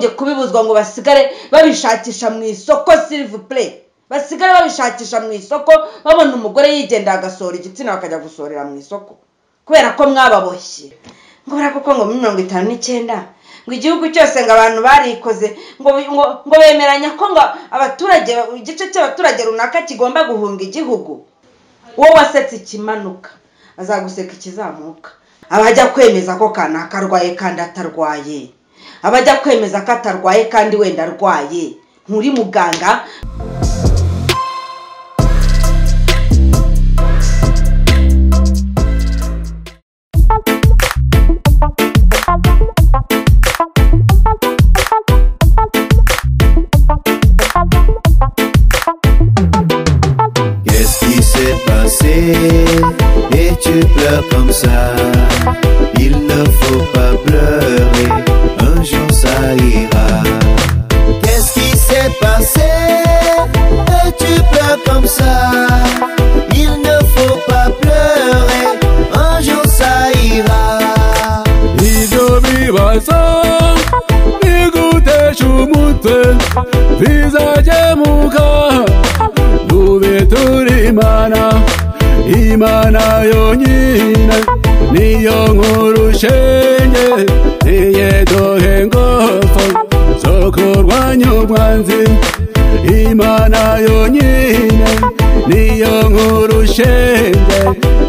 bajye kubibuzwa ngo basigare babishakisha mu isoko silivupure basigare babishakisha mu isoko babona umugore yigendera agasohora igitsina bakajya gusohorera mu isoko kubera ko mwababoshye ngo koko ngo muri mirongo itanu n'icyenda ngo igihugu cyose ngo abantu barikoze ngo ngo ngo bemeranya ko ngo abaturage igice cy'abaturage runaka kigomba guhunga igihugu uwo wasetse ikimanuka azaguseka ikizamuka abajya kwemeza ko kanaka arwaye kandi atarwaye abajya kwemeza ko atarwaye kandi wenda arwaye nturi muganga Qu'est-ce qui s'est passé Et tu pleures comme ça Il ne faut pas pleurer Un jour ça ira Qu'est-ce qui s'est passé Et tu pleures comme ça Il ne faut pas pleurer Un jour ça ira Ibyo bibazo bigutesha umutwe bizakemuka dube turi imana imana yonyine niyo nkuru shenge niye duhe ingufu zo kurwanya umwanzi imana yonyine niyo nkuru shenge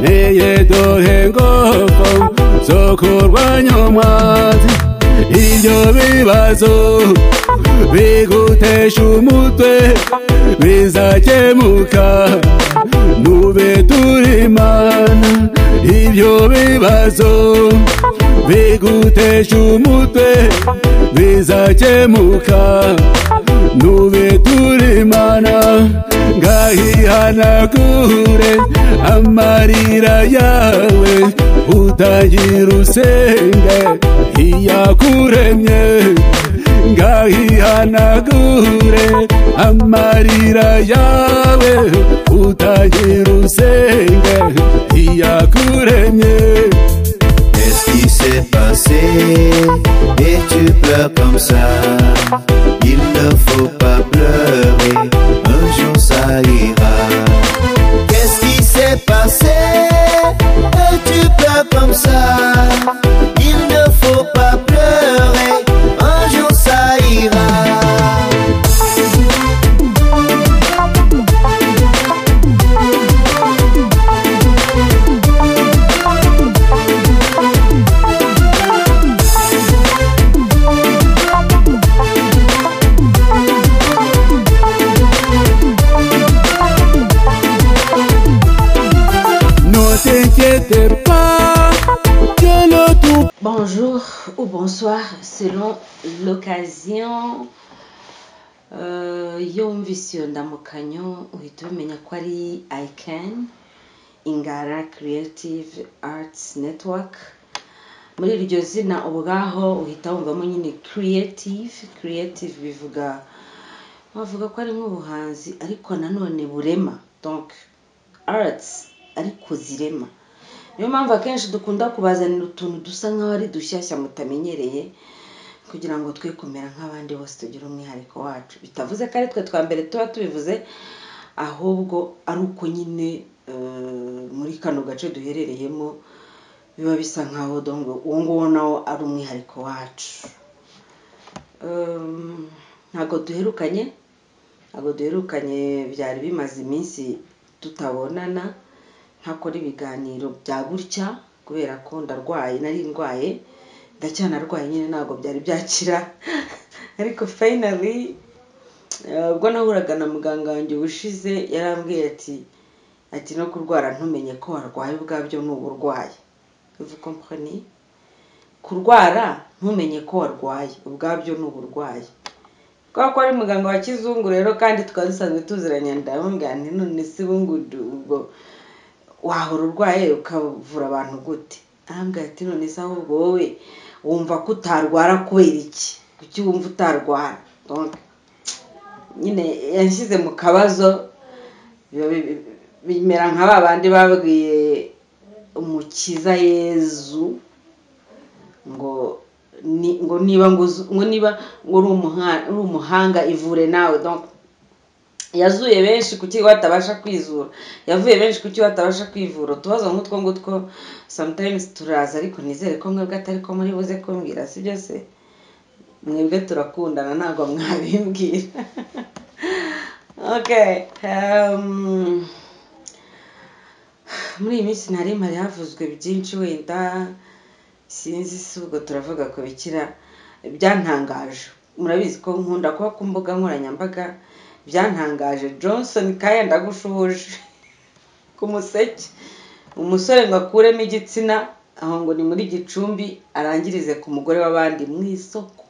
niye duhe ingufu zo kurwanya umwanzi ibyo bibazo bigutesha umutwe bizakemuka nube turi imana ibyo bibazo bigutesha umutwe bizakemuka nube turi imana ngahihanagure amarira yawe utagira usenge iyakuremye ngahihanagure amarira yawe utagira usenge iyakuremye Qu'est-ce qui s'est passé Et tu pleures comme ça Il ne faut pas pleurer Un jour ça ira Qu'est-ce qui s'est passé Et tu pleures comme ça Il ne faut pas pleurer Un jour ça ira no t'inquiète pas que le tout Bonjour ou bonsoir selon l'occasion Euh, iyo wumvise iyo ndamukanyo uhita umenya ko ari ayikeni ingara creative arts network muri iryo zina ubwaho uhita wumvamo nyine creative creative bivuga bavuga ko ari nk'ubuhanzi ariko nanone burema donc arts ariko zirema niyo mpamvu akenshi dukunda kubazanira utuntu dusa nk'aho ari dushyashya mutamenyereye kugira ngo twe kumera nk'abandi bose tugire umwihariko wacu bitavuze ko ari twe twa mbere tuba tubivuze ahubwo ari uko nyine eh, muri kano gace duherereyemo biba bisa nk'aho dongo uwo nguwo nawo ari umwihariko wacu Em, ntabwo duherukanye ntabwo duherukanye byari bimaze iminsi tutabonana ntakora ibiganiro bya gutya kubera ko ndarwaye nari ndwaye ndacyanarwaye nyine ntabwo byari byakira ariko finally eh, ubwo nahuraga na muganga wanjye ushize yarambwiye ati ati no kurwara ntumenye ko warwaye ubwabyo ni uburwaye vous comprenez kurwara ntumenye ko warwaye ubwabyo ni uburwayi kubera ko ari muganga wa kizungu rero kandi twari dusanzwe tuziranye ndamubwira nti none se ubungudu ubwo wahora urwaye ukavura abantu gute arambwira ati none se ahubwo wowe wumva ko utarwara kubera iki kuki wumva utarwara Donc, nyine yanshyize mu kabazo biba bi- bimera nka ba bandi babwiye umukiza yezu ngo ni- ngo niba ngo uzu- ngo niba ngo uri umuha- uri umuhanga ivure nawe donc yazuye benshi kuki batabasha kwizura yavuye benshi kuki batabasha kwivura utubazo nk'utwo ngutwo sometimes turaza ariko nizere ko mwebwe atari ko muri buze kumbwira sibyo se mwebwe turakundana ntabwo mwabimbwira okay um, muri iyi minsi ntari mpari havuzwe byinshi wenda sinzi si ubwo turavuga ku bikira byantangaje murabizi ko nkunda kuba ku mbuga nkoranyambaga byantangaje johnson kaya ndagushuhuje ku museke umusore ngo akuremo igitsina aho ngo ni muri gicumbi arangirize ku mugore w'abandi mu isoko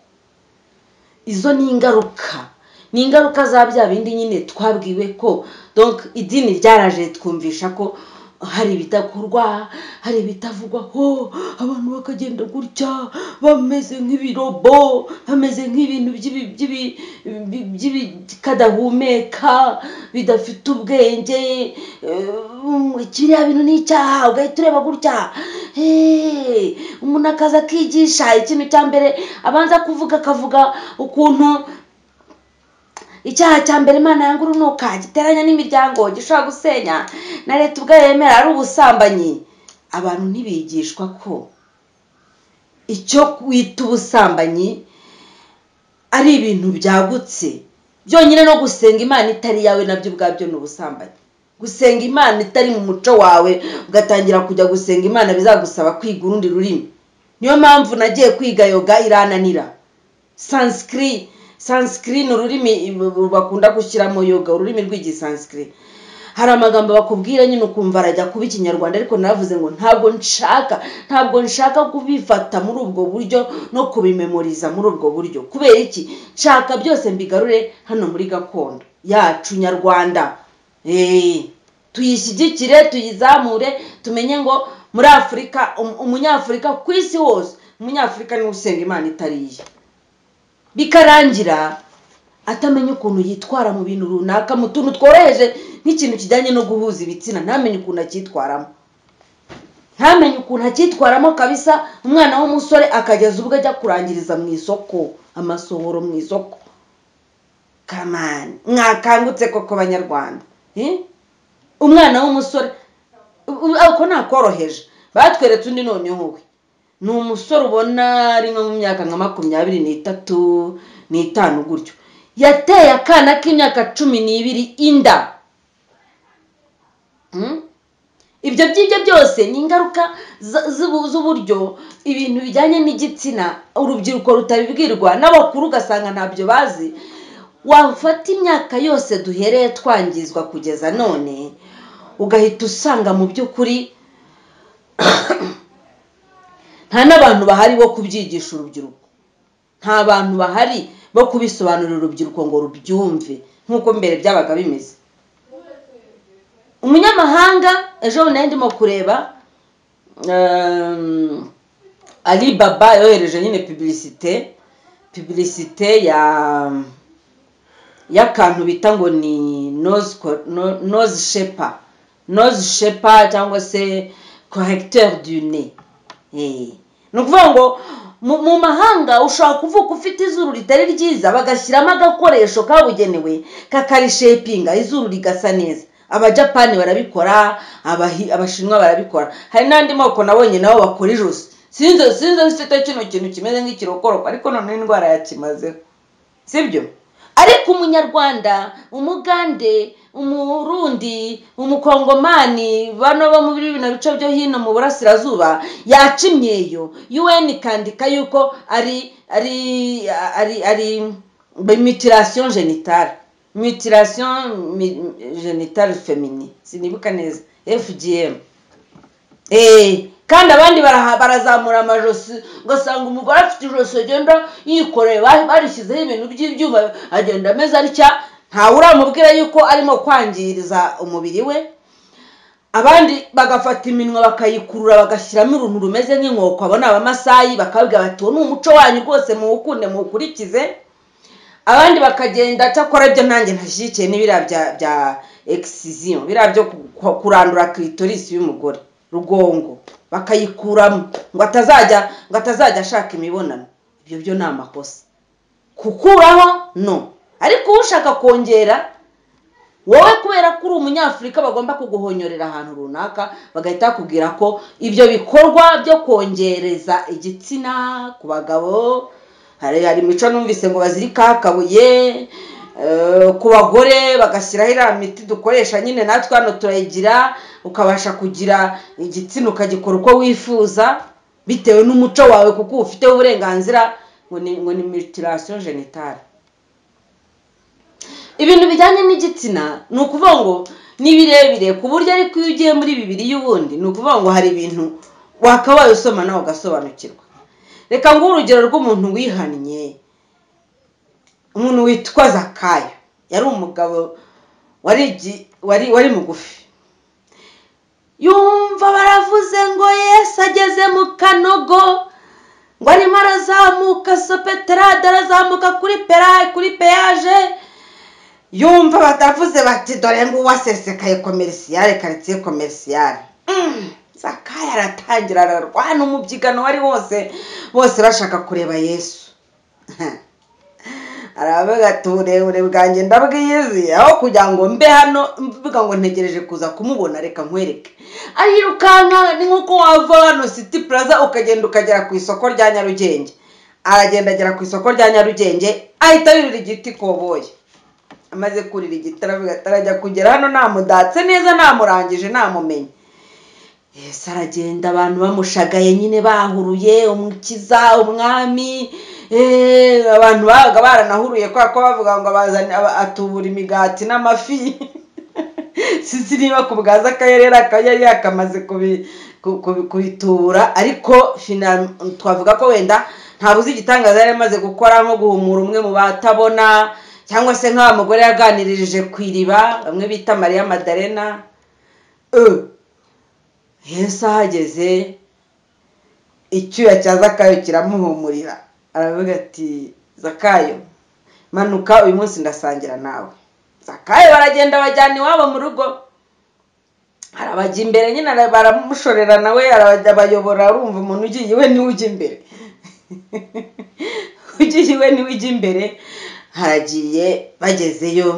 izo ni ingaruka ni ingaruka za bya bindi nyine twabwiwe ko donc idini ryaraje twumvisha ko hari ibidakorwa hari ibitavugwaho abantu bakagenda gutya bameze nk'ibirobo bameze nk'ibintu by'ibi- by'ibi- bi- by'ibikadahumeka bidafite ubwenge eh, kiriya bintu ni icyaha ugahita ureba gutya Hey, umuntu akaza akigisha ikintu cya mbere abanza kuvuga akavuga ukuntu icyaha cya mbere imana yanga urunuka giteranya n'imiryango gishobora gusenya na leta ubwayo yemera ari ubusambanyi abantu ntibigishwa ko icyo wita ubusambanyi ari ibintu byagutse byonyine no gusenga imana itari iyawe nabyo ubwabyo ni ubusambanyi gusenga imana itari mu muco wawe ugatangira kujya gusenga imana bizagusaba kwiga urundi rurimi niyo mpamvu nagiye kwiga yoga irananira sanskrit sanskrit ni ururimi bu- bakunda gushyiramo yoga ururimi rw'igisanskrit hari amagambo bakubwira nyine ukumva arajya kuba ikinyarwanda ariko naravuze ngo ntabwo nshaka ntabwo nshaka kubifata muri ubwo buryo no kubimemoriza muri ubwo buryo kubera iki nshaka byose mbigarure hano muri gakondo yacu nyarwanda Eh, tuyishyigikire tuyizamure tumenye ngo muri afurika um- umunyafurika ku isi hose umunyafurika niwe usenga imana itari iye bikarangira atamenya ukuntu yitwara mu bintu runaka mu tuntu tworoheje nk'ikintu kijyanye no guhuza ibitsina ntamenye ukuntu acyitwaramo ntamenye ukuntu acyitwaramo kabisa umwana w'umusore akageza ubwo ajya kurangiriza mu isoko amasohoro mu isoko kamani mwakangutse koko banyarwanda Eh? umwana w'umusore u- ako nakoroheje batweretse undi noneho we ni umusore ubona ari nko mu myaka nka makumyabiri n'itatu n'itanu gutyo yateye akana k'imyaka cumi n'ibiri inda Hmm? ibyo byibyo byose ni ingaruka z- z'ubu- z'uburyo ibintu bijyanye n'igitsina urubyiruko rutabibwirwa n'abakuru ugasanga ntabyo bazi wafata imyaka yose duhereye twangizwa kugeza none ugahita usanga mu by'ukuri nta n'abantu bahari bo kubyigisha urubyiruko nta bantu bahari bo kubisobanurira urubyiruko ngo rubyumve nk'uko mbere byabaga bimeze umunyamahanga ejo bundi nari ndimo kureba ehm, ali baba yohereje nyine pibilisite pibilisite ya y'akantu bita ngo ni noze co- no- noze shepa noze shepa cyangwa se correcteur du nez Eh, ni ukuvuga ngo mu mu mahanga ushobora kuvuka ufite izuru ritari ryiza bagashyiramo agakoresho kabugenewe kakarisheipinga izuru rigasa neza abajapani barabikora Abahi- abashinwa barabikora hari n'andi moko nabonye nabo bakora ijosi sinzi sinzi mfite kino kintu kimeze nk'ikirokoroko ariko noneho indwara yakimazeho sibyo ariko umunyarwanda umugande umurundi umukongomani bano bo muri bino bice byo hino mu burasirazuba yaca imyeyo un ikandika yuko ari ari ari ari mutilation genitale mutilation mi- genitale femini sinibuka neza fgm Eh, kandi abandi baraha- barazamura amajosi ugasanga umugore afite ijosi agenda yikoreye ba- barishyizeho ibintu by'ibyuma agenda ameze atya ntawe uramubwira yuko arimo kwangiriza umubiri we abandi bagafata iminwa bakayikurura bagashyiramo uruntu rumeze nk'inkoko abo ni abamasayi bakabwira bati uwo ni umuco wanyu rwose muwukunde muwukurikize abandi bakagenda cyakora ibyo nanjye ntashyigikiye ni biriya bya bya excision biriya byo ku- ku- kurandura clitoris y'umugore rugongo bakayikuramo ngo atazajya ngo atazajya ashaka imibonano ibyo byo ni amakosa kukuraho no ariko ushaka kongera wowe kubera ko uri umunyafurika bagomba kuguhonyorera ahantu runaka bagahita bakubwira ko ibyo bikorwa byo kongereza igitsina ku bagabo hari hari imico numvise ngo bazirika akabuye eh, ku bagore bagashyiraho iriya miti dukoresha nyine natwe hano turayigira ukabasha kugira igitsina ukagikora uko wifuza bitewe n'umuco wawe kuko uba ufiteho uburenganzira ngo ni ngo ni mutilasiyo genitale ibintu bijyanye n'igitsina ni ukuvuga ngo ni birebire ku buryo ariko iyo ugiye muri bibiri y'ubundi ni ukuvuga ngo hari ibintu wakabaye usoma nawe ugasobanukirwa reka nguhe urugero rw'umuntu wihannye umuntu witwa zakayo yari umugabo wari igi- wari wari mugufi yumva baravuze ngo yesu ageze mu kanogo ngo arimo arazamuka sopeterade arazamuka kuri pera kuri peyaje yumva batavuze bati dore ngo uwasesekaye komerisiyare karitsiye komerisiyare Mm, zakayo aratangira ararwana umubyigano wari wose bose bashaka kureba yesu aravuga ati uburebure bwanjye ndabwizi aho kugira ngo mbe hano mvuga ngo ntegereje kuza kumubona reka nkwereke arirukanka ni nk'uko wava hano siti puraza ukagenda ukagera ku isoko rya nyarugenge aragenda agera ku isoko rya nyarugenge ahita yurira igiti koboye amaze kurira igiti aravuga ati arajya kugera hano namudatse neza namurangije namumenye yesu aragenda abantu bamushagaye nyine bahuruye umukiza umwami eh, abantu babaga baranahuruye kubera ko bavuga ngo abazani- aba- atubura imigati n'amafi sinzi niba ku bwa z'akayerera yari yakamaze kubi- ku- ku- kubitubura ariko fina- twavuga ko wenda ntabuze igitangaza yari amaze gukora nko guhumura umwe mu batabona cyangwa se nk'aba mugore yaganiririje ku iriba bamwe bita mariya madarena Eh, yesu ahageze icyuya cya zakayo kiramuhumurira aravuga ati zakayo manuka uyu munsi ndasangira nawe zakayo baragenda bajyana iwabo mu rugo arabajya imbere nyine ara- baramushorera nawe arabajya abayobora arumva umuntu ugiye iwe niwe ujya imbere ugiye iwe niwe ujya imbere haragiye bagezeyo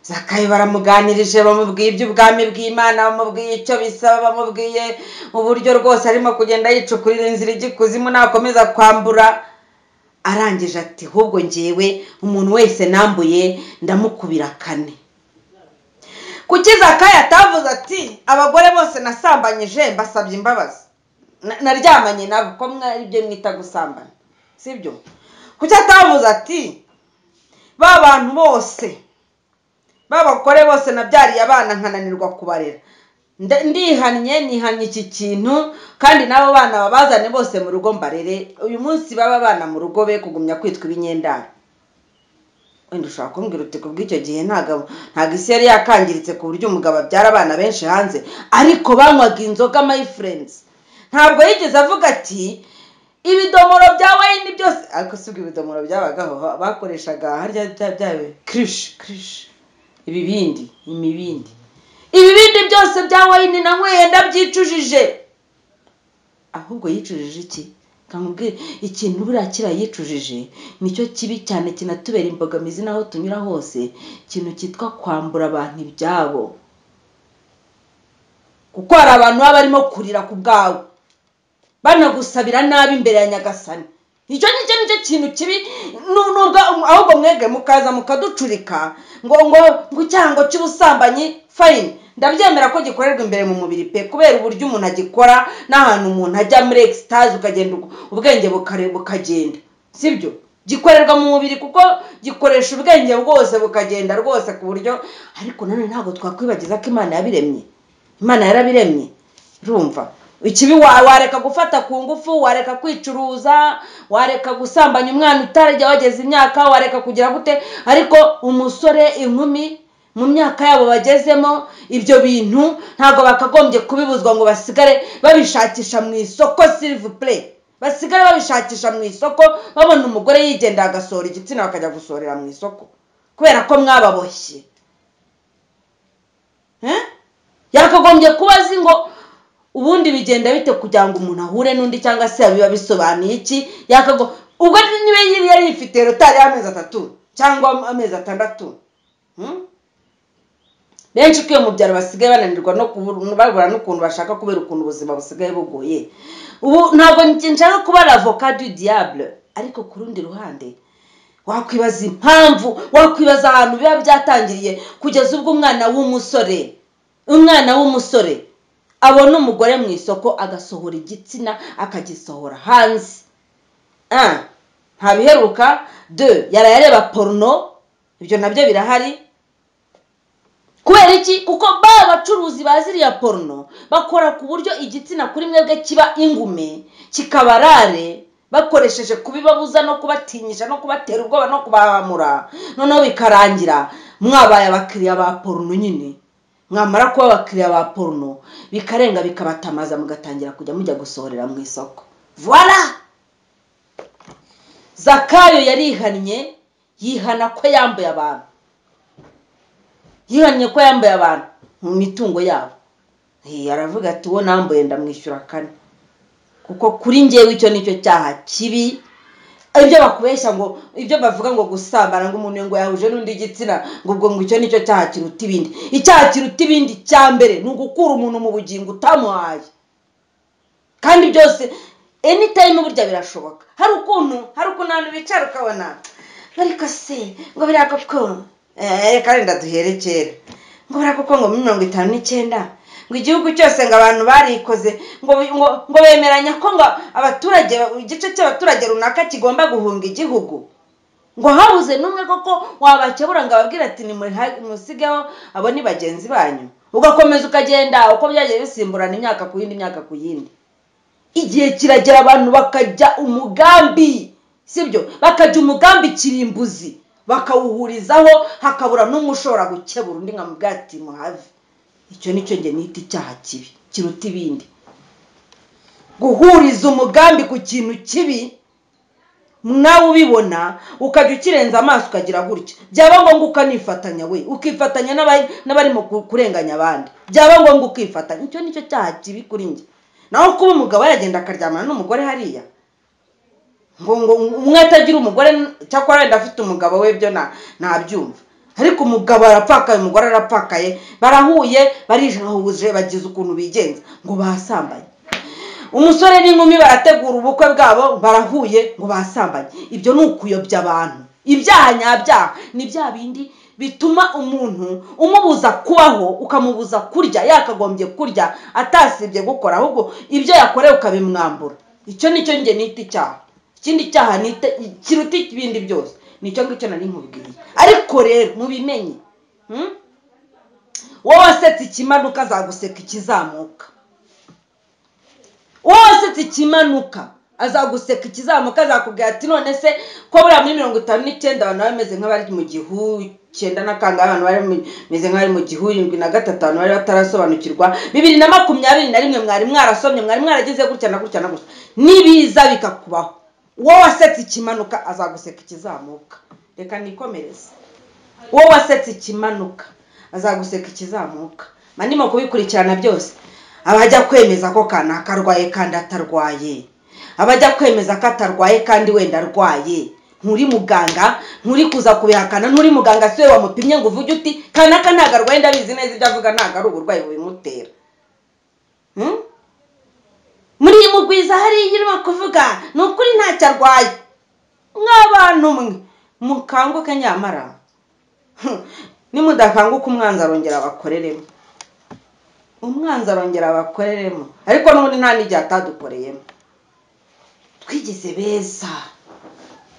zakayo baramuganirije bamubwiye iby'ubwami bw'imana bamubwiye icyo bisaba bamubwiye uburyo rwose arimo kugenda yicukurira inzira ijya ikuzimu nakomeza kwambura arangije ati ahubwo ngewe umuntu wese nambuye ndamukubira kane kuki zakayo atavuze ati abagore bose nasambanyije mbasabye imbabazi Na- naryamanye nabo ko mwari ibyo mwita gusambana sibyo kuki atavuze ati ba bantu bose b'abagore bose nabyariye abana nkananirwa kubarera Nda- ndihannye nihannye iki kintu kandi n'abo bana babazane bose mu rugo mbarere uyu munsi baba abana mu rugo be kugumya kwitwa ibinyendaro wenda ushobora kumbwira uti ku bw'icyo gihe ntago ntago isi yari yakangiritse ku buryo umugabo abyara abana benshi hanze ariko banywaga inzoga my friends ntabwo yigeze avuga ati ibidomoro bya wayini byose ariko sibwo ibidomoro byabagaho ba- bakoreshaga harya bya byawe kirishi kirishi ibibindi imibindi ibibindi byose bya wayini nanyweye ndabyicujije ahubwo yicujije iki kamubwire ikintu buriya kiriya yicujije nicyo kibi cyane kinatubera imbogamizi n'aho tunyura hose ikintu cyitwa kwambura abantu ibyabo kuko hari abantu baba barimo kurira ku bwawe banagusabira nabi imbere ya nyagasani icyo ngicyo nicyo kintu kibi nu- nubwo ahubwo mwebwe mukaza mukaducurika ngo ngo ngo icyango cy'ubusambanyi fayini ndabyemera ko gikorerwa imbere mu mubiri pe kubera uburyo umuntu agikora n'ahantu umuntu ajya muri egisitazi ukagenda ugu- ubwenge bukare- bukagenda sibyo gikorerwa mu mubiri kuko gikoresha ubwenge bwose bukagenda rwose ku buryo ariko nanone ntabwo twakwibagiza ko imana yabiremye imana yarabiremye urumva ikibi wa- wareka gufata ku ngufu wareka kwicuruza wareka gusambanya umwana utarajya wageze imyaka wareka kugira gute ariko umusore inkumi mu myaka yabo bagezemo ibyo bintu ntabwo bakagombye kubibuzwa ngo basigare babishakisha mu isoko sirivu pure basigare babishakisha mu isoko babona umugore yigendera agasohora igitsina bakajya gusohorera mu isoko kubera ko mwababoshye Eh? yakagombye kuba azi ngo ubundi bigenda bite kugira ngo umuntu ahure n'undi cyangwa se biba bisobanuye iki yakago ubwo niba yari yari yifitiye rotari y'amezi atatu cyangwa amezi atandatu Hmm? benshi ukiye mu byaro basigaye bananirwa no kubura babura n'ukuntu bashaka kubera ukuntu ubuzima busigaye bugoye ubu ntabwo nshaka kubara avoka du diable ariko ku rundi ruhande wakwibaza impamvu wakwibaza ahantu biba byatangiriye kugeza ubwo umwana w'umusore umwana w'umusore abona umugore mu isoko agasohora igitsina akagisohora hanze Ah, nta biheruka de yarayareba porno ibyo nabyo birahari kubera iki kuko ba bacuruzi baziriya porno bakora ku buryo igitsina kuri mwebwe kiba ingume kikabarare bakoresheje kubibabuza no kubatinyisha no kubatera ubwoba no kubahamura noneho bikarangira mwabaye abakiriya ba porno nyine mwamara kuba abakiriya ba porno bikarenga bikabatamaza mugatangira kujya mujya gusohorera mu isoko voila zakayo yarihannye yihana ko yambuye abantu yihannye ko yambaye abantu mu mitungo yabo Eh, aravuga ati uwo nambuye ndamwishyura kane kuko kuri ngewe icyo nicyo cyaha kibi ibyo bakubeshya ngo ibyo bavuga ngo gusambana ngo umuntu ngo yahuje n'undi gitsina ngo ubwo ngo icyo nicyo cyaha kiruta ibindi icyaha kiruta ibindi cya mbere ni ugukura umuntu mu bugingo utamuhaye kandi byose anytime burya birashoboka hari ukuntu hari ukuntu abantu bicara ukabona ariko se ngo biriya koko eh kandi ndaduherekera ngo buriya koko ngo mirongo itanu n'icyenda ngo igihugu cyose ngo abantu barikoze ngo bi- ngo ngo bemeranya ko ngo abaturage igice cy'abaturage runaka kigomba guhunga igihugu ngo habuze n'umwe koko wabakebura ngo ababwire ati "Nimuha- nimusigeho abo ni bagenzi banyu ugakomeza ukagenda uko byagiye bisimburana imyaka ku yindi imyaka ku yindi igihe kiragera abantu bakajya umugambi sibyo bakajya umugambi kirimbuzi bakawuhurizaho hakabura n'umwe ushobora gukebura undi nkamubwira ati muhave icyo ni cyo njye nita icyaha kibi kiruta ibindi guhuriza umugambi ku kintu kibi nawe ubibona ukajya ukirenza amaso ukagira gutya byaba ngombwa ukanifatanya we ukifatanya n'abari- n'abarimo ku- kurenganya abandi byaba ngombwa ukifatanya icyo ni cyo cyaha kibi kuri njye naho kuba umugabo yagenda akaryamana n'umugore hariya ngo ngo umwe atagira umugore cyakora wenda afite umugabo we byo na- ntabyumva ariko umugabo arapfakaye umugore arapfakaye barahuye barijahuje bagize ukuntu bigenza ngo basambanye umusore n'inkumi barategura ubukwe bwabo barahuye ngo basambanye ibyo ni ukuyobya abantu ibyaha nyabyaha ni bya bindi bituma umuntu umubuza kubaho ukamubuza kurya yakagombye kurya atasibye gukora ahubwo ibyo yakorewe ukabimwambura icyo ni cyo njye nita icyaha ikindi cyaha nita kiruta ibindi byose nicyo ngicyo nari nkubwiye ariko rero mubimenye hmm? wowe wasetse ikimanuka azaguseka ikizamuka wowe wasetse ikimanuka azaguseka ikizamuka azakubwira ati none se ko buriya muri mirongo itanu n'icyenda abantu bari bameze nk'abari mu gihu icyenda na kangahe abantu bari bameze nk'abari mu gihu irindwi na gatatu abantu bari batarasobanukirwa bibiri na makumyabiri na rimwe mwari mwarasomye mwari mwaragize gutya na gutya na gutya n'ibiza bikakubaho uwo wasetse ikimanuka azaguseka ikizamuka reka nikomereze uwo wasetse ikimanuka azaguseka ikizamuka manimo kubikurikirana byose abajya kwemeza ko kanaka arwaye kandi atarwaye abajya kwemeza ko atarwaye kandi wenda arwaye nturi muganga nturi kuza kubihakana nturi muganga siwe wamupimye ngo uvuge uti kanaka ntabwo arwaye ndabizi neza ibyo avuga ntabwo ari uburwayi bubimutera Hmm? muri iyi mugwiza hariya irimo kuvuga ni ukuri ntacyo arwaye nk'abantu mwe mukanguke nyamara nimudakanguka umwanzi arongera abakoreremo umwanzi arongera abakoreremo ariko n'ubundi nta n'igihe atadukoreyemo twigize beza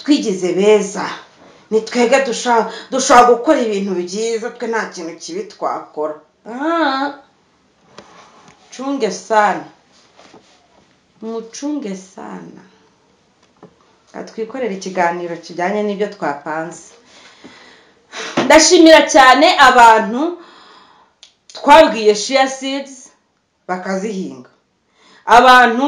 twigize beza ni twebwe dusha- dushobora gukora ibintu byiza twe nta kintu kibi twakora Ah, cunge sana mucunge sana Reka twikorere ikiganiro kijyanye n'ibyo twapanze ndashimira cyane abantu twabwiye shia seeds bakazihinga abantu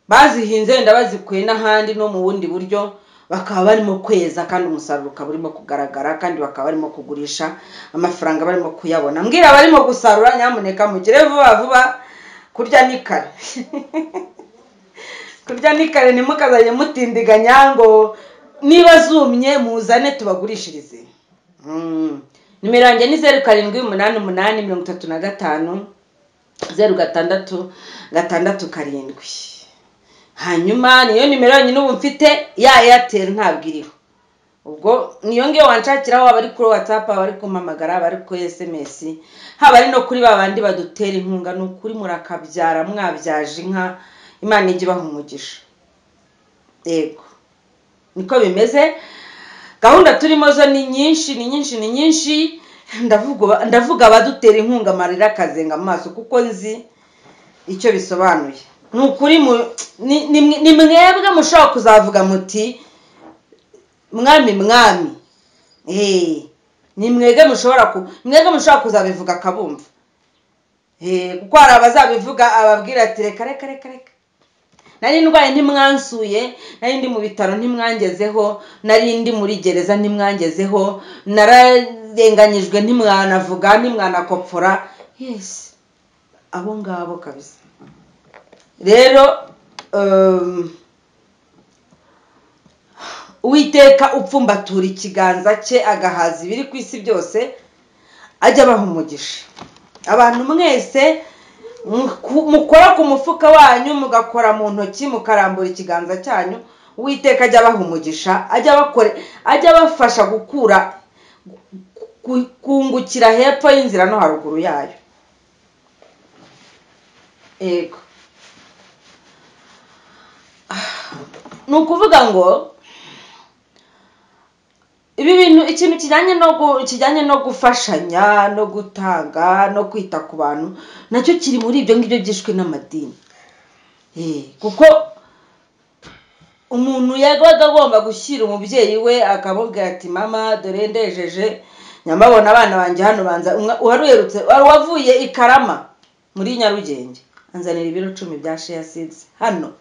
bazihinze wenda bazikuye n'ahandi no mu bundi buryo bakaba barimo kweza kandi umusaruro ukaba urimo kugaragara kandi bakaba barimo kugurisha amafaranga barimo kuyabona mbwira abarimo gusarura nyamuneka mugire vuba vuba kurya ni kare kurya ni kare ntimukazajye mutindiganya ngo niba zumye muzane tubagurishirize Mm. nimero yanjye ni zeru karindwi umunani umunani mirongo itatu na gatanu zeru gatandatu gatandatu karindwi hanyuma niyo nimero yonyine ubu mfite ya eyateri ntabwo iriho ubwo niyo ngiyo wanshakiraho waba ari kuri watsapu waba ari kumpamagara waba ari kuri esemesi haba ari no kuri ba bandi badutera inkunga ni ukuri murakabyara mwabyaje inka imana ijya ibaha umugisha yego niko bimeze gahunda turimo zo ni nyinshi ni nyinshi ni nyinshi ndavuga uba- ndavuga abadutera inkunga amarira akazenga mu maso kuko nzi icyo bisobanuye ni ukuri mu- ni- ni mwe- ni mwebwe mushobora kuzavuga muti mwami mwami Eh, ni mwebwe mushobora ku mwebwe mushobora kuzabivuga akabumva Eh, kuko hari abazabivuga ababwira ati reka reka reka reka nari ndwaye ntimwansuye nari ndi mu bitaro ntimwangezeho nari ndi muri gereza ntimwangezeho nararenganyijwe ntimwanavuga ntimwanakopfora yesi abo ngabo kabisa rero um, uwiteka upfumbatura ikiganza cye agahaza ibiri ku isi byose ajya abaha umugisha abantu mwese muku- mukora ku mufuka wanyu mugakora mu ntoki mukarambura ikiganza cyanyu uwiteka ajya abaha umugisha ajya abakore ajya abafasha gukura ku- kungukira hepfo y'inzira no haruguru yayo yego ni ukuvuga ngo ibi bintu ikintu kijyanye no gu- kijyanye no gufashanya no gutanga no kwita ku bantu nacyo kiri muri ibyo ngibyo byishwe n'amadini Eh, kuko umuntu yabaga agomba gushyira umubyeyi we akamubwira ati mama dore ndejeje nyamabona abana banjye hano banza umwa- uwaruherutse wari wavuye i karama muri nyarugenge anzanira ibiro cumi bya sheya seeds hano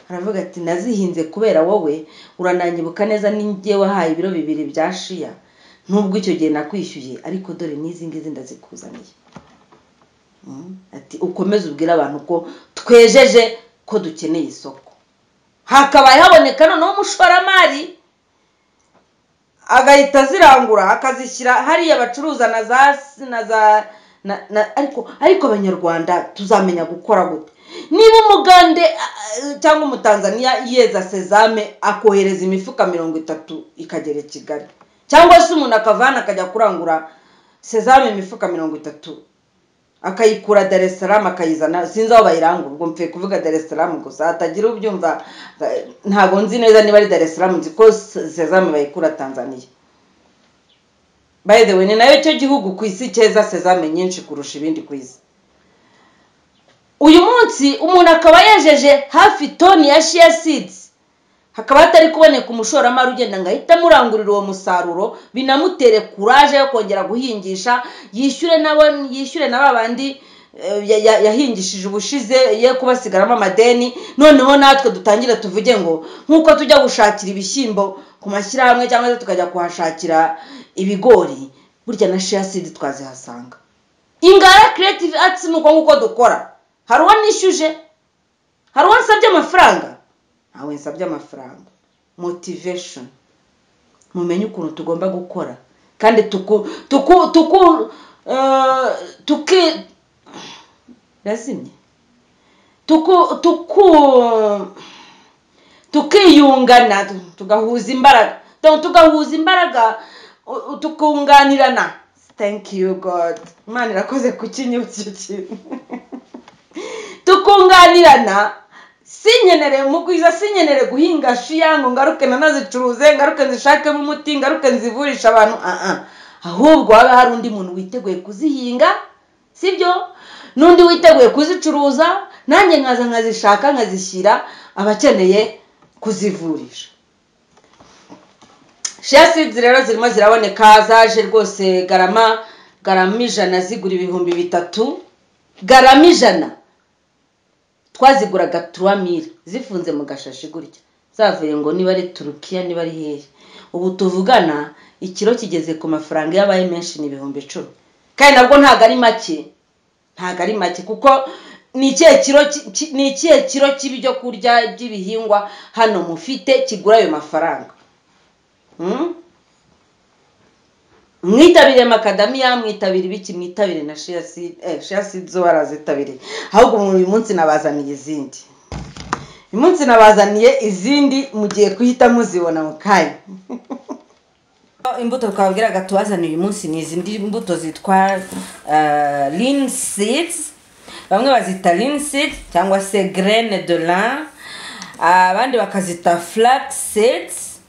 aravuga ati nazihinze kubera wowe urananyibuka neza n'ingiye wahaye ibiro bibiri bya shiya nubwo icyo gihe nakwishyuye ariko dore n'izi ngizi ndazikuzaniye Mm. ati ukomeze ubwire abantu ko twejeje ko dukeneye isoko hakabaye haboneka noneho umushoramari agahita azirangura akazishyira hariya bacuruza na za na za na, na, ariko ariko abanyarwanda tuzamenya gukora gute niba umugande ah, ah, cyangwa umutanzaniya yeza sezame akohereza imifuka mirongo itatu ikagera i kigali cyangwa se umuntu akavana akajya kurangura sezame imifuka mirongo itatu akayikura dar es salaam akayizana sinzi aho bayirangura ubwo mvuye kuvuga dar es salaam gusa hatagira ubyumva eh, ntabwo nzi neza niba ari dar es salaam nzi ko sezame bayikura tanzania by the way ni nayo cyo gihugu ku isi cyeza sezame nyinshi kurusha ibindi ku isi uyu munsi umuntu akaba yejeje hafi toni ya shia seeds hakaba hatari kuboneka umushoramari ugenda ngo ahite amurangurira uwo musaruro binamutere kuraje yo kongera guhingisha yishyure nabo yishyure na ba bandi eh, ya- ya- yahingishije ubushize ye kubasigaramo amadeni noneho natwe dutangire tuvuge ngo nk'uko tujya gushakira ibishyimbo ku mashyirahamwe cyangwa se tukajya kuhashakira ibigori burya na shia seed twazihasanga ingara creative arts ni uko nguko dukora hari uwo nishyuje hari uwo nsabye amafaranga ntawe nsabye amafaranga motivation mumenye ukuntu tugomba gukora kandi tuku tuku tuku eh, tuki yazimye tuku tuku tukiyungana tugahuza imbaraga Donc, tugahuza imbaraga u- u- tukunganirana thank you god imana irakoze kukinyibukira ikintu tukunganirana sinkenere mu bwiza sinkenere guhinga shiya ngo ngaruke nanazicuruze ngaruke nzishakemo umuti ngaruke nzivurisha abantu ah ah. ahubwo habe hari undi muntu witeguye kuzihinga sibyo n'undi witeguye kuzicuruza nanjye nkaza nkazishaka nkazishyira abakeneye kuzivurisha shia seeds rero zirimo ziraboneka zaje rwose garama garama ijana zigura ibihumbi bitatu garama ijana twaziguraga turamire zifunze mu gashashi gutya zavuye ngo niba ari turukiya niba ari hehe ubu tuvugana ikiro kigeze ku mafaranga yabaye menshi ni ibihumbi icumi kandi nabwo ntabwo ari make ntabwo ari make kuko ni ikihe kiro ki- ki- ni ikihe kiro cy'ibyo kurya by'ibihingwa hano mufite kigura ayo mafaranga Hmm? mwitabire makadamiya mwitabire ibiki mwitabire na shea seed eh, shea seed zo barazitabiriye ahubwo uyu munsi nabazaniye izindi uyu munsi nabazaniye izindi mugiye kuhita muzibona mu kanya imbuto twabwiraga tubazaniye uyu munsi ni izi ndi- mbuto zitwa uh, lin seeds bamwe bazita lin seeds cyangwa se graine de lin Ah, abandi bakazita flax seeds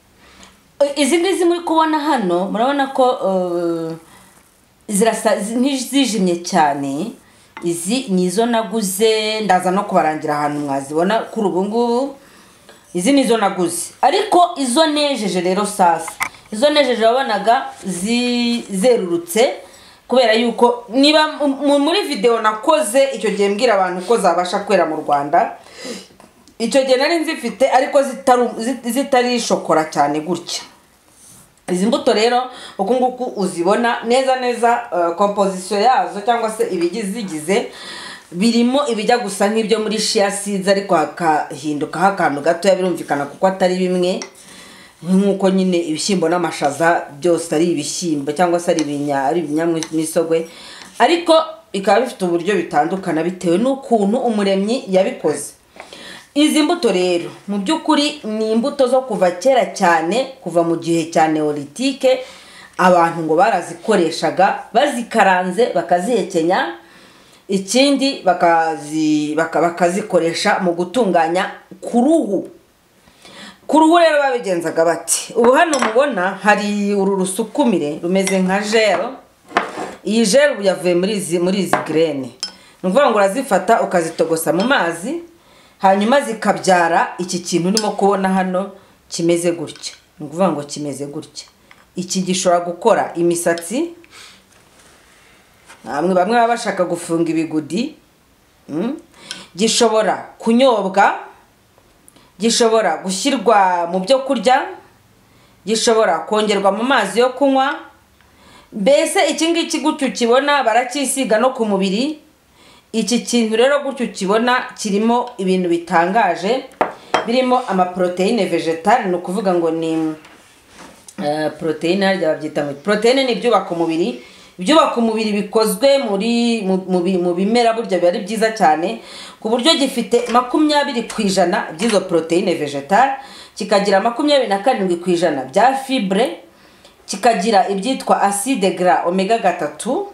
izi ngizi muri kubona hano murabona ko uh, zirasa zi- ntizijimye cyane izi ni izo naguze ndaza no kubarangira ahantu mwazibona kuri ubu ngubu izi ni izo naguze ariko izo nejeje rero sasa izo nejeje wabonaga zi- zerurutse kubera yuko niba mu- muri videwo nakoze icyo gihe mbwira abantu ko zabasha kwera mu rwanda icyo gihe nari nzifite ariko zitari- zi- zitari shokora cyane gutya izi mbuto rero uku nguku uzibona neza neza eh, composition yazo cyangwa se ibizigize birimo ibijya gusa nk'ibyo muri shia seeds ariko hakahindukaho akantu gatoya birumvikana kuko atari bimwe nk'uko nyine ibishyimbo n'amashaza byose ari ibishyimbo cyangwa se ari ibinya- ari ibinyamisogwe ariko bikaba bifite uburyo bitandukana bitewe n'ukuntu umuremyi yabikoze izi mbuto rero mu by'ukuri ni imbuto zo kuva kera cyane kuva mu gihe cya neolitike abantu ngo barazikoreshaga bazikaranze bakazihekenya ikindi bakazi- baka- bakazikoresha mu gutunganya ku ruhu ku ruhu rero babigenzaga bati ubu hano mubona hari uru rusukumire rumeze nka jero iyi jero ubu yavuye muri izi muri izi girene ni ukuvuga ngo urazifata ukazitogosa mu mazi hanyuma zikabyara iki kintu urimo kubona hano kimeze gutya ni ukuvuga ngo kimeze gutya iki gishobora gukora imisatsi bamwe bamwe baba bashaka gufunga ibigudi mm, gishobora kunyobwa gishobora gushyirwa mu byo kurya gishobora kongerwa mu mazi yo kunywa mbese iki ngiki gutyo ukibona baracyisiga no ku mubiri iki kintu rero gutyo ukibona kirimo ibintu bitangaje birimo amaporoteyine vegetari ni ukuvuga ngo ni eh, poroteyine harya babyita ngo poroteyine ni ibyubaka umubiri ibyubaka umubiri bikozwe muri mu- mu bi- mu bimera burya biba ari byiza cyane ku buryo gifite makumyabiri ku ijana by'izo poroteyine vegetari kikagira makumyabiri na karindwi ku ijana bya fibre kikagira ibyitwa acide gras omega gatatu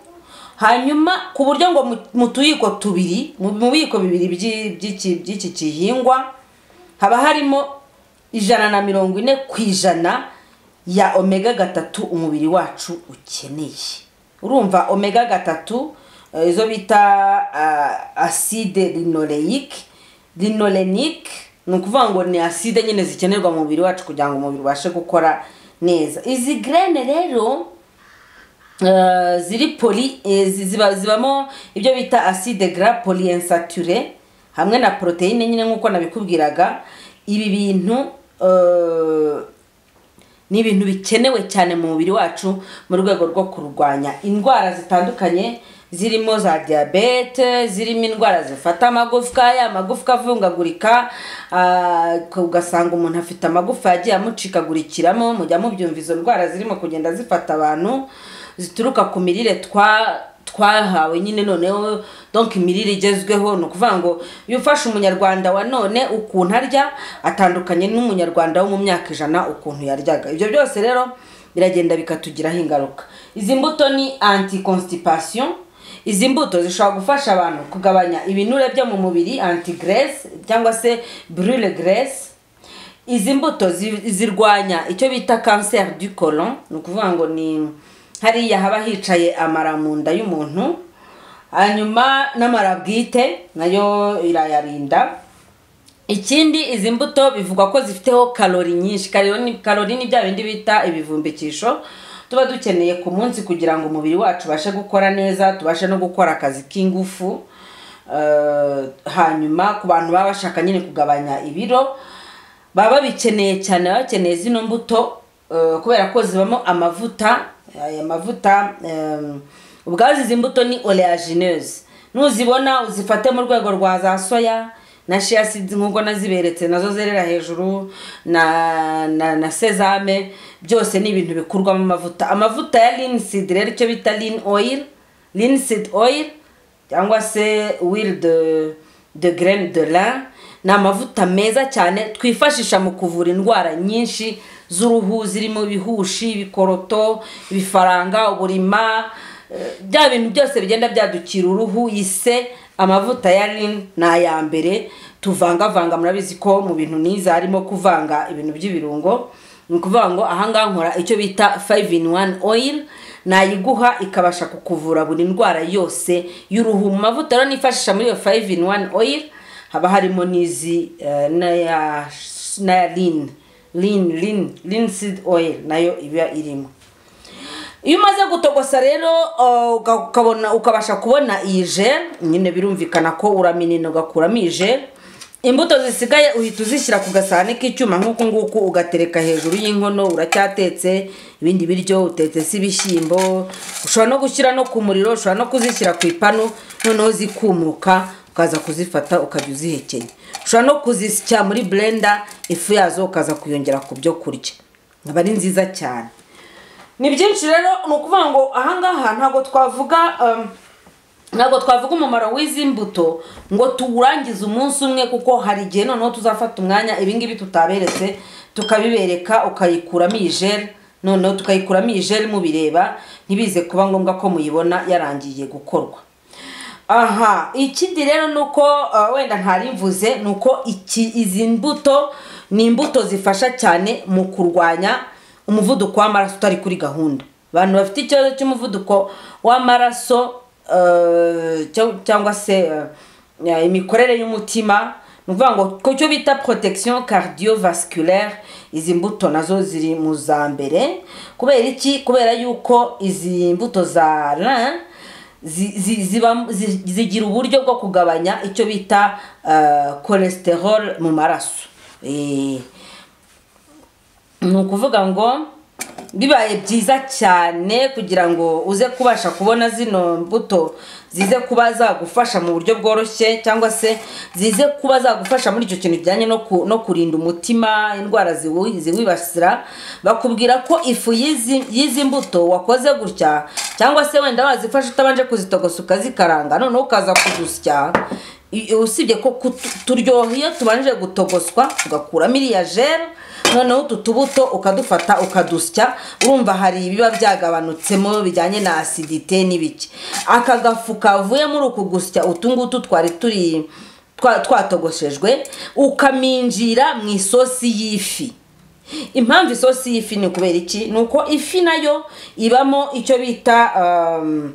hanyuma ku buryo ngo mu- mu tuyiko tubiri mu mu biyiko bibiri by'i- by'iki by'iki gihingwa haba harimo ijana na mirongo ine ku ijana ya omega gatatu umubiri wacu ukeneye urumva omega gatatu eh, izo bita ah, acide linoleic linolenic ni ukuvuga ngo ni acide nyine zikenerwa mu mubiri wacu kugira ngo umubiri ubashe gukora neza izi grene rero eh, ziri poli eh, zi- ziba- zibamo ibyo bita acide gras polyinsature hamwe na poroteyine nyine nk'uko nabikubwiraga ibi bintu eh, ni ibintu bikenewe cyane mu mubiri wacu mu rwego rwo kurwanya indwara zitandukanye zirimo za diyabete zirimo indwara zifata amagufwa ya magufwa avungagurika ah, ugasanga umuntu afite amagufa yagiye amucikagurikiramo mujya mubyumva izo ndwara zirimo kugenda zifata abantu zituruka ku mirire twa twahawe nyine noneho donc imirire igezweho ni ukuvuga ngo iyo ufashe umunyarwanda wa none ukuntu arya atandukanye n'umunyarwanda wo mu myaka ijana ukuntu yaryaga ibyo byose rero biragenda bikatugiraho ingaruka izi mbuto ni anti constipation izi mbuto zishobora gufasha abantu kugabanya ibinure byo mu mubiri anti grace cyangwa se brule grace izi mbuto zi- zirwanya icyo bita kanseri du colon ni ukuvuga ngo ni hariya haba hicaye amara mu nda y'umuntu hanyuma n'amara bwite nayo irayarinda ikindi izi mbuto bivugwa ko zifiteho karori nyinshi karori ni- karori ni bya bindi bita ibivumbikisho tuba dukeneye ku munsi kugira ngo umubiri wacu ubashe gukora neza tubashe no gukora akazi k'ingufu Eh, hanyuma ku bantu baba bashaka nyine kugabanya ibiro baba babikeneye cyane baba bakeneye zino mbuto eh, kubera ko zibamo amavuta aya mavuta eh, ubwazo izi mbuto ni oleagineuses nuzibona uzifate mu rwego rwa za soya na shea seeds nk'uko naziberetse nazo zerera hejuru na na, na sesame byose ni ibintu bikurwamo amavuta amavuta ya lean seed rero icyo bita lean oil lean seed oil cyangwa se will de de grain de lin ni amavuta meza cyane twifashisha mu kuvura indwara nyinshi z'uruhu zirimo ibihushi ibikoroto ibifaranga uburima eh, bya bintu byose bigenda byadukira uruhu ise amavuta ya rin ni aya mbere tuvangavanga murabizi ko mu bintu niza harimo kuvanga ibintu by'ibirungo ni ukuvuga ngo ahangaha nkora icyo bita 5 in 1 oil nayiguha ikabasha kukuvura buri ndwara yose y'uruhu mu mavuta rero nifashisha muri iyo 5 in 1 oil haba harimo n'izi eh, n'aya n'aya rin rin rin rin seed oil nayo iba irimo iyo umaze gutogosa rero uh, uka- ukabona ukabasha kubona iyi jel nyine birumvikana ko uraminina ugakuramo iyi jel imbuto zisigaye uhita uzishyira ku gasahane k'icyuma nk'uku nguku ugatereka hejuru y'inkono uracyatetse ibindi biryo utetse se ibishyimbo ushobora no gushyira no ku muriro ushobora no kuzishyira ku ipanu noneho zikumuka ukaza kuzifata ukajya uzihekenya ushobora no kuzisya muri blender ifu yazo ukaza kuyongera ku byo kurya aba ari nziza cyane ni byinshi rero ni ukuvuga ngo ahangaha ntabwo twavuga um, ntabwo twavuga umumaro w'izi mbuto ngo tuwurangize umunsi umwe kuko hari igihe noneho tuzafata umwanya ibingibi tutaberetse tukabibereka ukayikuramo iyi jeri noneho tukayikuramo iyi jeri mubireba ntibize kuba ngombwa ko muyibona yarangiye gukorwa aha ikindi rero ni uko uh, wenda ntarimvuze ni uko iki- izi mbuto ni imbuto zifasha cyane mu kurwanya umuvuduko w'amaraso utari kuri gahunda abantu bafite ikibazo cy'umuvuduko w'amaraso uh, cyo- cyangwa se uh, ya- imikorere y'umutima ni ukuvuga ngo ku cyo bita protection cardiovasculaire izi mbuto nazo ziri mu za mbere kubera iki kubera yuko izi mbuto za rin zi- zi- ziba- zi- zigira uburyo bwo kugabanya icyo bita uh, cholesterol mu maraso Eh, ni ukuvuga ngo bibaye byiza cyane kugira ngo uze kubasha kubona zino mbuto zize kuba zagufasha mu buryo bworoshye cyangwa se zize kuba zagufasha muri icyo kintu kijyanye no ku- no kurinda umutima indwara ziwi- ziwibasira bakubwira ko ifu y'izi y'izi mbuto wakoze gutya cyangwa se wenda wazifashe utabanje kuzitogosa ukazikaranga noneho ukaza kuzusya i- usibye ko kutu- turyoha iyo tubanje gutogoswa tugakuramo iriya jere noneho utu tubuto ukadufata ukadusya urumva hari ibiba byagabanutsemo bijyanye na asidite n'ibiki aka gafu kavuye muri uku gusya utu ngutu twari turi twa- twatogoshejwe ukaminjira mu isosi y'ifi impamvu isosi y'ifi ni kubera iki ni uko ifi nayo ibamo icyo bita um,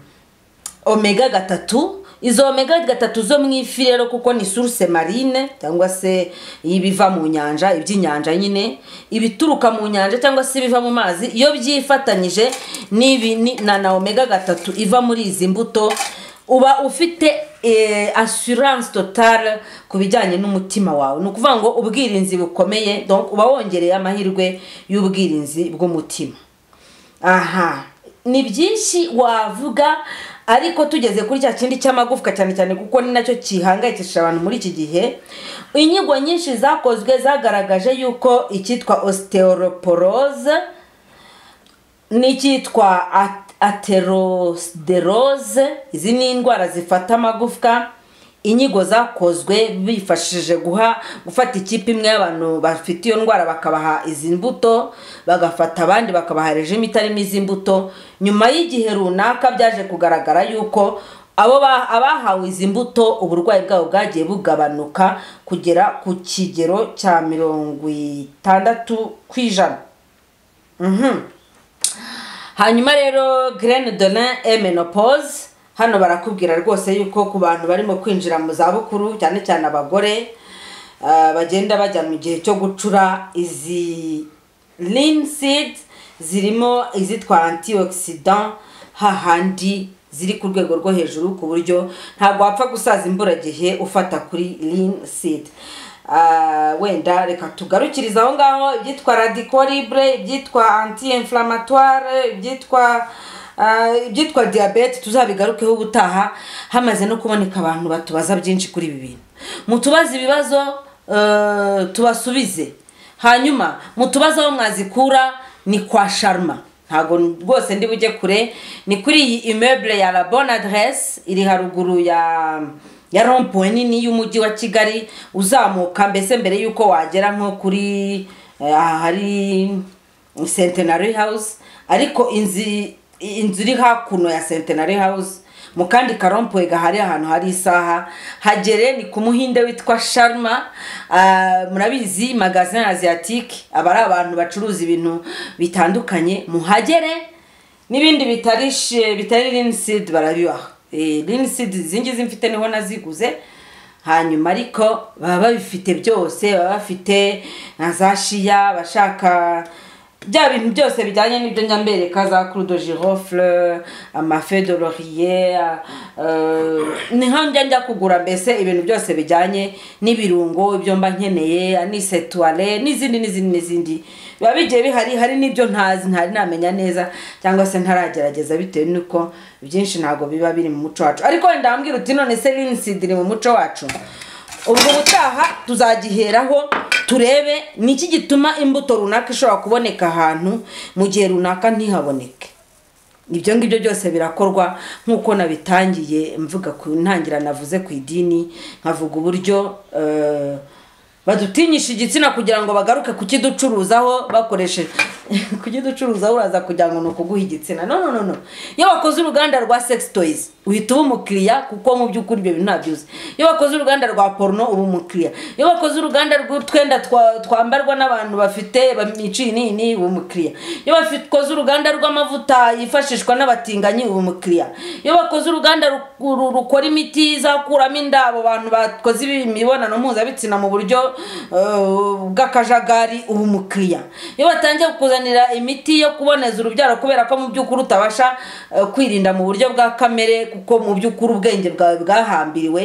omega gatatu izo omega gatatu zo mu ifi rero kuko ni source marine cyangwa se ibiva mu nyanja iby'inyanja nyine ibituruka mu nyanja cyangwa se ibiva mu mazi iyo byifatanyije n'ibi ni- na na omega gatatu iva muri izi mbuto uba ufite eh, assurance totale ku bijyanye n'umutima wawe ni ukuvuga ngo ubwirinzi bukomeye donc uba wongereye amahirwe y'ubwirinzi bw'umutima aha ni byinshi wavuga ariko tugeze kuri cya kindi cy'amagufwa cyane cyane kuko ni nacyo gihangayikishije abantu muri iki gihe inyigo nyinshi zakozwe zagaragaje yuko icyitwa osteoporoze n'icyitwa at- aterosterose izi ni indwara zifata amagufwa inyigo zakozwe bifashishije guha gufata ikipe imwe y'abantu bafite iyo ndwara bakabaha izi mbuto bagafata abandi bakabaha rejime itarimo izi mbuto nyuma y'igihe runaka byaje kugaragara yuko abo ba- abahawe izi mbuto uburwayi bwabo bwagiye bugabanuka kugera ku kigero cya mirongo itandatu ku ijana hanyuma rero Grain de lin et menopause hano barakubwira rwose yuko ku bantu barimo kwinjira mu zabukuru cyane cyane abagore ah, bagenda bajya mu gihe cyo gucura izi lean seeds zirimo izitwa antioxidant hahandi ziri ku rwego rwo hejuru ku buryo ntabwo wapfa gusaza imburagihe ufata kuri lean seed Ah, wenda reka tugarukirize aho ngaho ibyitwa radicolibre ibyitwa anti inflammatoire ibyitwa Ah, ibyitwa diyabete tuzabigarukeho ubutaha hamaze no kuboneka abantu batubaza byinshi kuri ibi bintu mutubaze ibibazo eh, tubasubize hanyuma mutubaze aho mwazikura ni kwa sharma ntabwo rwose ndi bujye kure ni kuri iyi immeuble ya la bonne adresse iri haruguru ya ya rompuwe nini y'umujyi wa kigali uzamuka mbese mbere y'uko wagera nko kuri eh, ahari centenary house ariko inzu inzu iri hakuno ya centenary house mu kandi karompuwe gahari ahantu hari isaha hagere ni ku muhinde witwa sharma ah, murabizi magazin asiatique aba ari abantu bacuruza ibintu bitandukanye muhagere n'ibindi bitari she- bitari linseed barabibaha Eh, linseed izi ngizi mfite niho naziguze hanyuma ariko baba babifite byose baba bafite na za shiya abashaka bya bintu byose bijyanye n'ibyo njya mbereka za crudo girofle amafe de laurier eh, niho njya njya kugura mbese ibintu byose bijyanye n'ibirungo ibyo mba nkeneye anisetuware n'izindi n'izindi n'izindi biba bigiye bihari hari n'ibyo ntazi ntari namenya neza cyangwa se ntaragerageza bitewe n'uko byinshi ntabwo biba biri mu muco wacu ariko wenda wambwira uti none se linsid iri mu muco wacu ubwo ubutaha tuzagiheraho turebe ni iki gituma imbuto runaka ishobora kuboneka ahantu mu gihe runaka ntihaboneke ibyo ngibyo byose birakorwa nk'uko nabitangiye mvuga ku ntangira navuze ku idini nkavuga uburyo eh, badutinyisha igitsina kugira ngo bagaruke kukiducuruzaho bakoresheje kukiducuruzaho uraza kugira ngo ni ukuguha igitsina no no no no iyo bakoze uruganda rwa sex toys uhita uba umukiriya kuko mu by'ukuri ibyo bintu ntabyo uzi iyo bakoze uruganda rwa porno uba umukiriya iyo bakoze uruganda rw'utwenda twa- twambarwa n'abantu bafite bamiciye inini uba umukiriya iyo bakoze uruganda rw'amavuta yifashishwa n'abatinganyi uba umukiriya iyo bakoze uruganda ru- ru- rukora imiti izakuramo inda abo bantu bakoze imibonano mpuzabitsina mu buryo eh, bw'akajagari uba umukiriya iyo batangiye kukuzanira imiti yo kuboneza urubyaro kubera ko mu by'ukuri utabasha eh, kwirinda mu buryo bwa kamere kuko mu by'ukuri ubwenge bwawe bwahambiriwe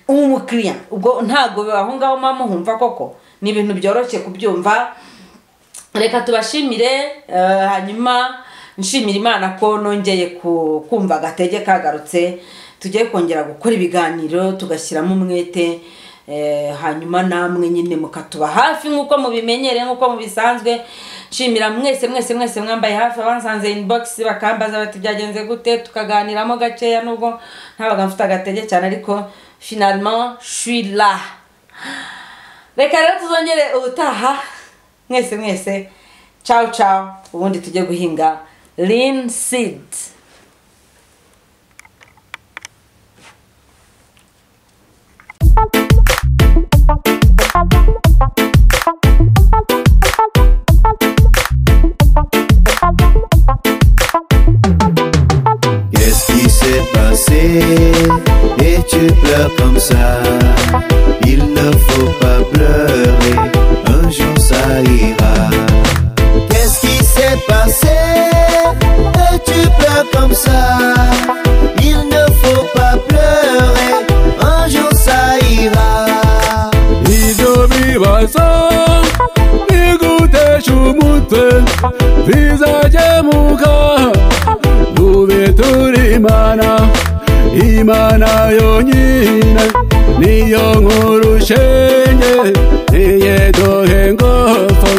uba umukiriya ubwo ntabwo aho ngaho mama humva koko ni ibintu byoroshye kubyumva reka tubashimire eh, hanyuma nshimira imana ko nongeye ku- kumva agatege kagarutse tugiye kongera gukora ibiganiro tugashyiramo umwete eh, hanyuma namwe nyine mukatuba hafi nk'uko mubimenyereye nk'uko mubisanzwe nshimira mwese mwese mwese mwambaye hafi abansanze inbox bakambaza bati byagenze gute tukaganiramo gakeya nubwo ntabaga mfite agatege cyane ariko finalement je suis là reka rero tuzongere ubutaha mwese mwese cawu cawu ubundi tujye guhinga lin seed Qu'est-ce qui s'est passé Et tu pleures comme ça Il ne faut pas pleurer Un jour ça ira Qu'est-ce qui s'est passé Et tu pleures comme ça Il ne faut pas pleurer Un jour ça ira ibyo bibazo bigutesha umutwe bizakemuka dube turi imana imana yonyine niyo nkuru shenge niyedohe ngofo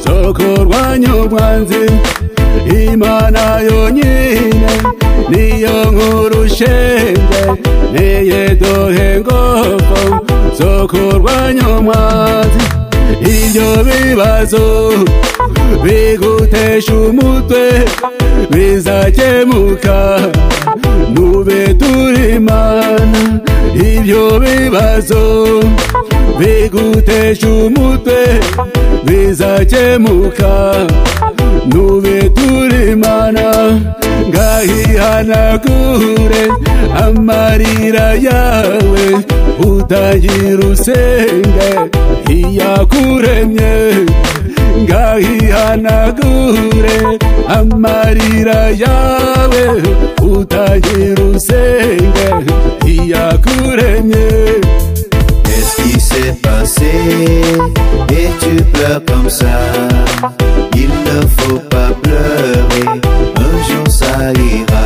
zo kurwanya umwanzi imana yonyine niyo nkuru shenge niyedohe ngofo zo kurwanya umwanzi ibyo bibazo bigutesha umutwe bizakemuka nube turi imana ibyo bibazo bigutesha umutwe bizakemuka nube turi imana ngahihanagure amarira yawe utagira usenge iyakuremye ngahihanagure amarira yawe utagira usenge iyakuremye Qu'est-ce qui s'est passé Et tu pleures comme ça Il ne faut pas pleurer Un jour ça ira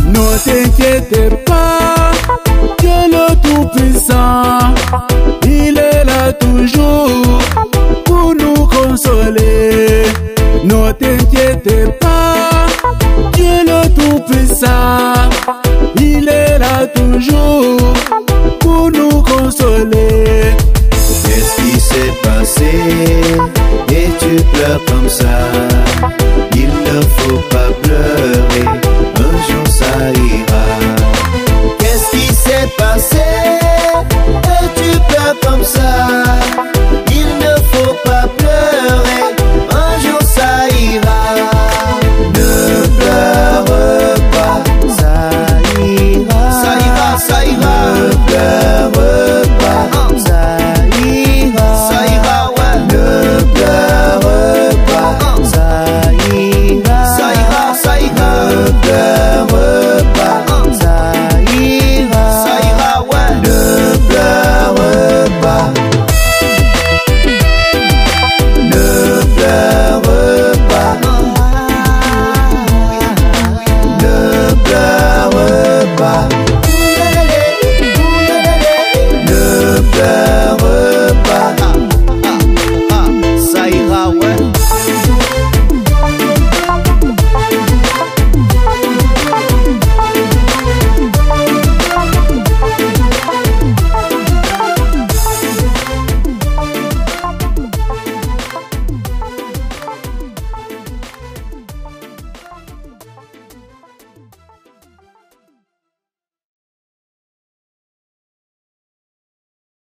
n'arrêtez pas. Dieu le Tout-Puissant, il est là toujours pour nous consoler. Ne t'inquiétez pas, Dieu le Tout-Puissant, il est là toujours pour nous consoler. Qu'est-ce qui s'est passé Et tu pleures comme ça Il ne faut pas pleurer Un jour ça ira